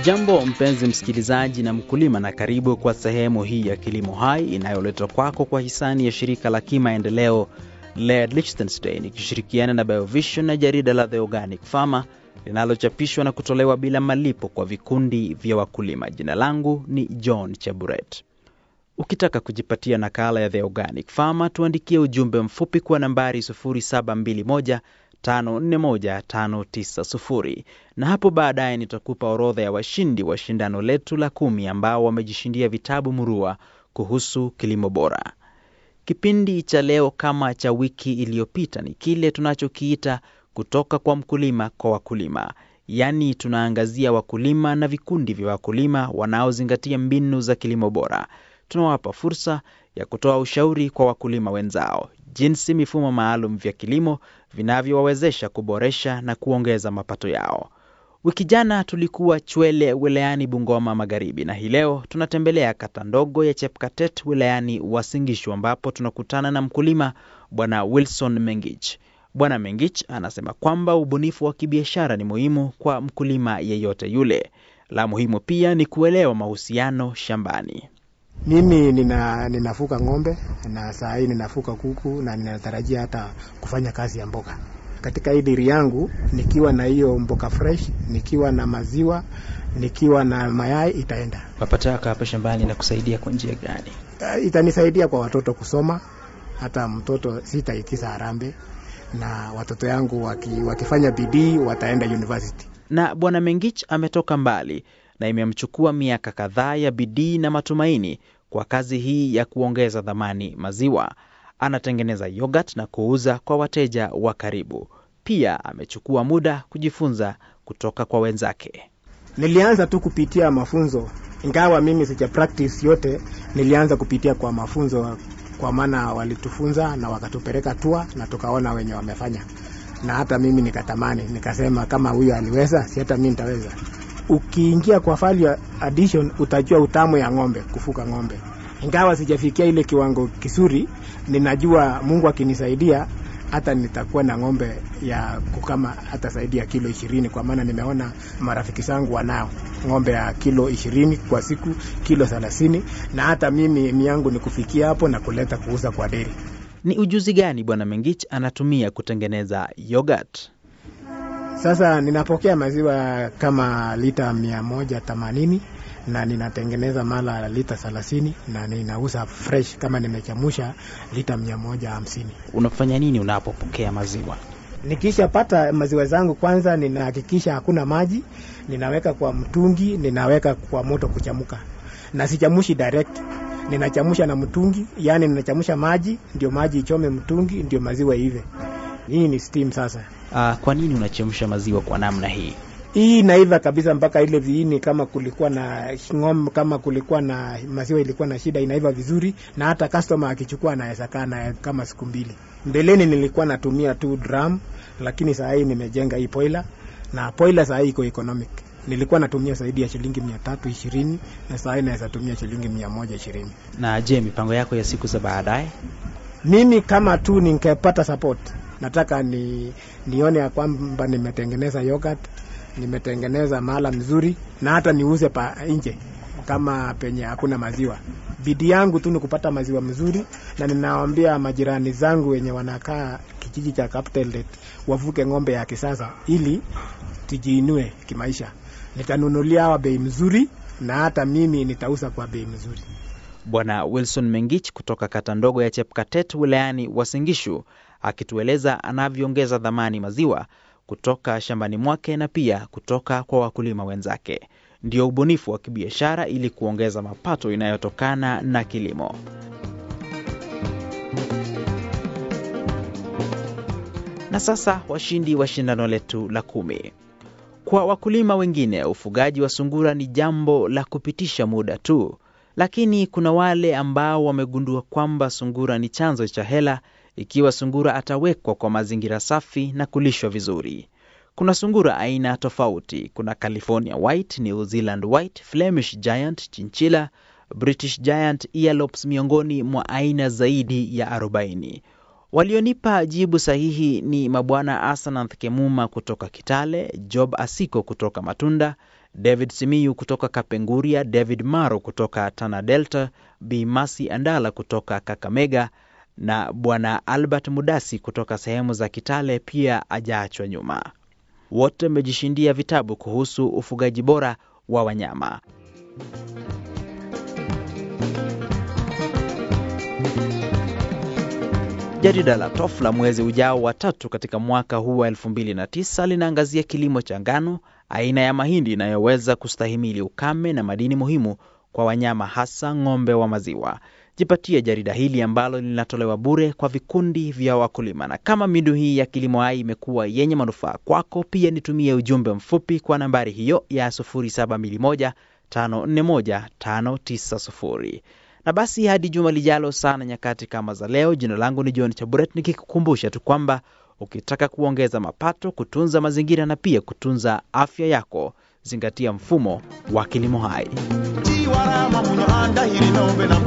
Hujambo mpenzi msikilizaji na mkulima, na karibu kwa sehemu hii ya Kilimo Hai inayoletwa kwako kwa hisani ya shirika la kimaendeleo LED Liechtenstein ikishirikiana na Biovision na jarida la The Organic Farmer linalochapishwa na kutolewa bila malipo kwa vikundi vya wakulima. Jina langu ni John Cheburet. Ukitaka kujipatia nakala ya The Organic Farmer, tuandikie ujumbe mfupi kwa nambari 0721 541590 na hapo baadaye nitakupa orodha ya washindi wa shindano letu la kumi ambao wamejishindia vitabu murua kuhusu kilimo bora. Kipindi cha leo kama cha wiki iliyopita ni kile tunachokiita kutoka kwa mkulima kwa wakulima, yaani tunaangazia wakulima na vikundi vya wakulima wanaozingatia mbinu za kilimo bora. Tunawapa fursa ya kutoa ushauri kwa wakulima wenzao jinsi mifumo maalum vya kilimo vinavyowawezesha kuboresha na kuongeza mapato yao. Wiki jana tulikuwa Chwele wilayani Bungoma Magharibi, na hii leo tunatembelea kata ndogo ya Chepkatet wilayani Uasin Gishu ambapo tunakutana na mkulima Bwana Wilson Mengich. Bwana Mengich anasema kwamba ubunifu wa kibiashara ni muhimu kwa mkulima yeyote yule. La muhimu pia ni kuelewa mahusiano shambani. Mimi nina, ninafuka ng'ombe na saa hii ninafuka kuku na ninatarajia hata kufanya kazi ya mboga katika hii diri yangu, nikiwa na hiyo mboga fresh, nikiwa na maziwa, nikiwa na mayai, itaenda. Mapato yako hapa shambani na kusaidia kwa njia gani? Uh, itanisaidia kwa watoto kusoma, hata mtoto sitaikiza harambe, na watoto yangu waki, wakifanya bidii wataenda university. Na bwana Mengich ametoka mbali na imemchukua miaka kadhaa ya bidii na matumaini kwa kazi hii ya kuongeza dhamani maziwa. Anatengeneza yogurt na kuuza kwa wateja wa karibu. Pia amechukua muda kujifunza kutoka kwa wenzake. Nilianza tu kupitia mafunzo, ingawa mimi sija practice yote. Nilianza kupitia kwa mafunzo, kwa maana walitufunza na wakatupeleka tua na tukaona wenye wamefanya, na hata mimi nikatamani, nikasema kama huyo aliweza, si hata mimi nitaweza. Ukiingia kwa value addition utajua utamu ya ng'ombe, kufuka ng'ombe. Ingawa sijafikia ile kiwango kizuri, ninajua Mungu akinisaidia hata nitakuwa na ng'ombe ya kukama hata zaidi ya kilo ishirini, kwa maana nimeona marafiki zangu wanao ng'ombe ya kilo ishirini kwa siku, kilo thelathini, na hata mimi miangu ni kufikia hapo na kuleta kuuza kwa deri. Ni ujuzi gani bwana Mengich anatumia kutengeneza yogurt? Sasa ninapokea maziwa kama lita mia moja themanini na ninatengeneza mala lita thelathini na ninauza fresh kama nimechamusha lita mia moja hamsini. Unafanya nini unapopokea maziwa? Nikishapata maziwa zangu, kwanza ninahakikisha hakuna maji, ninaweka kwa mtungi, ninaweka kwa moto kuchamuka, na sichamushi direct, ninachamusha na mtungi, yani ninachamusha maji ndio maji ichome mtungi ndio maziwa ive. Hii ni steam sasa. Uh, kwa nini unachemsha maziwa kwa namna hii? Hii inaiva kabisa mpaka ile viini, kama kulikuwa na ng'ombe, kama kulikuwa na maziwa ilikuwa na shida, inaiva vizuri, na hata customer akichukua anaweza kaa na kama siku mbili. Mbeleni nilikuwa natumia tu drum, lakini saa hii nimejenga hii boiler, na boiler saa hii iko economic. Nilikuwa natumia zaidi ya shilingi mia tatu ishirini na saa hii naweza tumia shilingi mia moja ishirini. Na je, mipango yako ya siku za baadaye? Mimi kama tu ningepata support, nataka ni nione ya kwamba nimetengeneza yogurt nimetengeneza mahala mzuri na hata niuze pa nje kama penye hakuna maziwa. Bidii yangu tu ni kupata maziwa mzuri, na ninawaambia majirani zangu wenye wanakaa kijiji cha Kaptelet wavuke ng'ombe ya kisasa ili tujiinue kimaisha. Nitanunulia hawa bei mzuri na hata mimi nitauza kwa bei mzuri. Bwana Wilson Mengich kutoka kata ndogo ya Chepkatet wilayani Uasin Gishu akitueleza anavyoongeza dhamani maziwa kutoka shambani mwake na pia kutoka kwa wakulima wenzake. Ndio ubunifu wa kibiashara ili kuongeza mapato inayotokana na kilimo. Na sasa washindi wa shindano letu la kumi. Kwa wakulima wengine, ufugaji wa sungura ni jambo la kupitisha muda tu, lakini kuna wale ambao wamegundua kwamba sungura ni chanzo cha hela ikiwa sungura atawekwa kwa mazingira safi na kulishwa vizuri. Kuna sungura aina tofauti. Kuna California White, New Zealand White, Flemish Giant, Chinchilla, British Giant, Earlops miongoni mwa aina zaidi ya 40. Walionipa jibu sahihi ni mabwana Asanath Kemuma kutoka Kitale, Job Asiko kutoka Matunda, David Simiyu kutoka Kapenguria, David Maro kutoka Tana Delta, Bi Masi Andala kutoka Kakamega na Bwana Albert Mudasi kutoka sehemu za Kitale pia ajaachwa nyuma. Wote wamejishindia vitabu kuhusu ufugaji bora wa wanyama. Jarida la TOF la mwezi ujao wa tatu katika mwaka huu wa 2009 linaangazia kilimo cha ngano, aina ya mahindi inayoweza kustahimili ukame na madini muhimu kwa wanyama, hasa ng'ombe wa maziwa. Jipatie jarida hili ambalo linatolewa bure kwa vikundi vya wakulima. Na kama midu hii ya Kilimo Hai imekuwa yenye manufaa kwako, pia nitumie ujumbe mfupi kwa nambari hiyo ya 0721 541 590 na basi hadi juma lijalo sana nyakati kama za leo. Jina langu ni John Chaburet, nikikukumbusha tu kwamba ukitaka kuongeza mapato, kutunza mazingira na pia kutunza afya yako, zingatia mfumo wa kilimo hai. Tiwarama muno andahiri nombe na